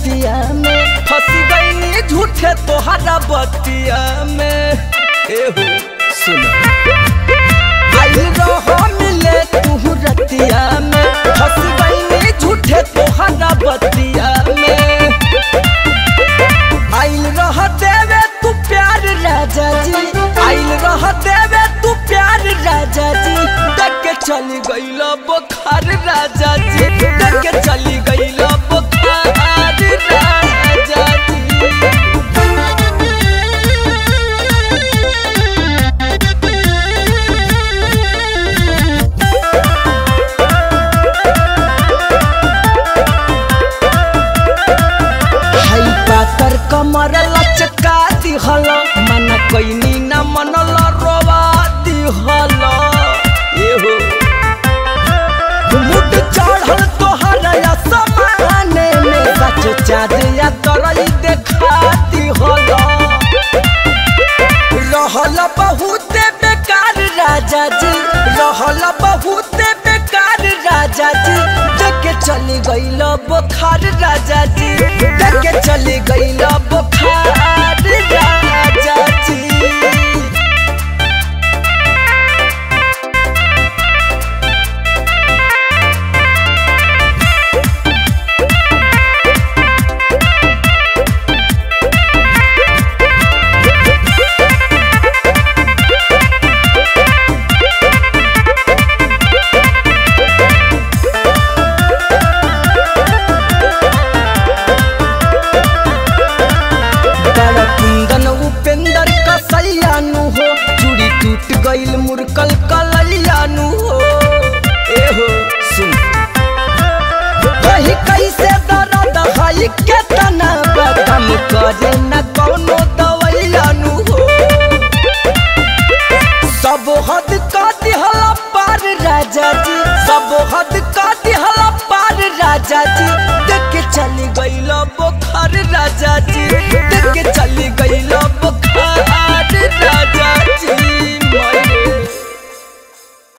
रतिया में फंस गई झूठे तोहरा बतिया में एहो सुन आई रहो मिले तू रतिया में फंस गई झूठे तोहरा बतिया में आइल रह देवे तू प्यार राजा जी आइल रह देवे तू प्यार राजा जी देख के चली गईल बुखार राजा जी देख के चली गईल बुखार राजा जी हई पातर कमर लचका दिहल मन कैनी न मनल रोवा दिहल एहो मुड चढ़ल तोहर असमाने में सच चाँद या तरई देखा दिहल रहल बहुत बेकार राजा जी रहल बहुत बेकार राजा जी देख के चली गईल बुखार राजा जी